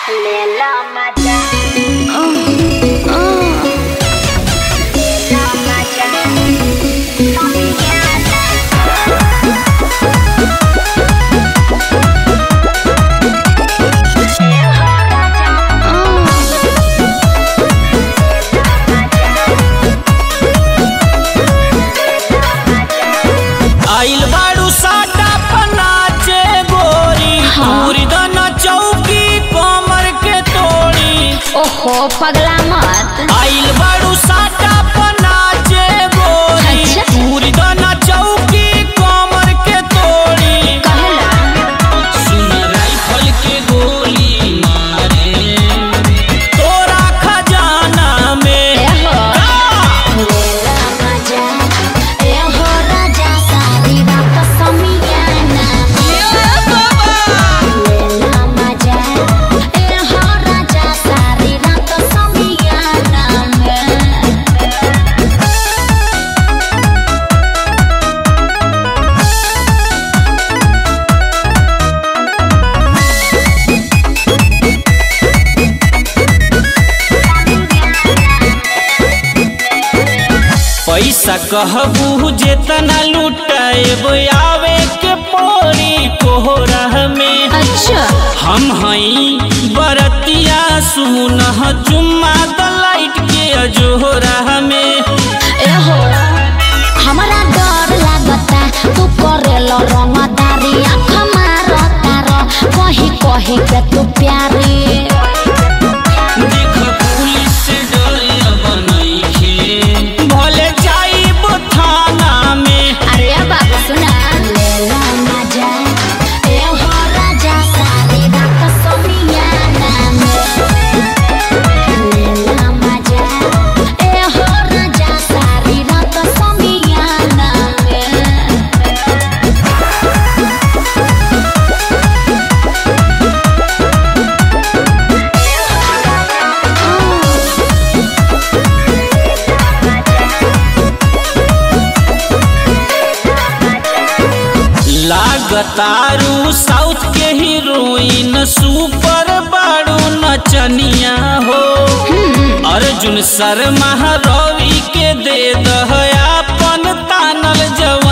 Lela maja Lela maja Familiana आइल बाड़ू साटा पनाचे गोरी पूरी दना चौकी कमर के तोड़ी ओहो पगला मत आइल बाड़ू साटा पनाचे गोरी अच्छा। पूरी दना चौकी कमर के तोड़ी कहला सुन राइफल के गोली मारे तोरा खजाना में एहो लेला मजा एहो राजा सारी रात समियाना लेला मजा एहो राजा सारी रात समियाना में पैसा कहबू जेतना लुटाएब आवे के पोरी कोहरा में अच्छा हम हई बरतिया सुनह चुम्मा द लाइट के अजोरा में एहो हमरा डर लागता तू करेलो रंगदारी आँख मारता र कही कही के तू प्यारी देख पुलिस से डर बनैखे भले जाइब थाना में अरे बाबू सुना लेला मजा एहो राजा सारी रात सोनियाना में लेला मजा एहो राजा सारी रात सोनियाना में लागतारू साउथ के हीरोइन सुपर बाड़ू नचनिया हो अर्जुन शर्मा रवि के दे दह अपन तानल जव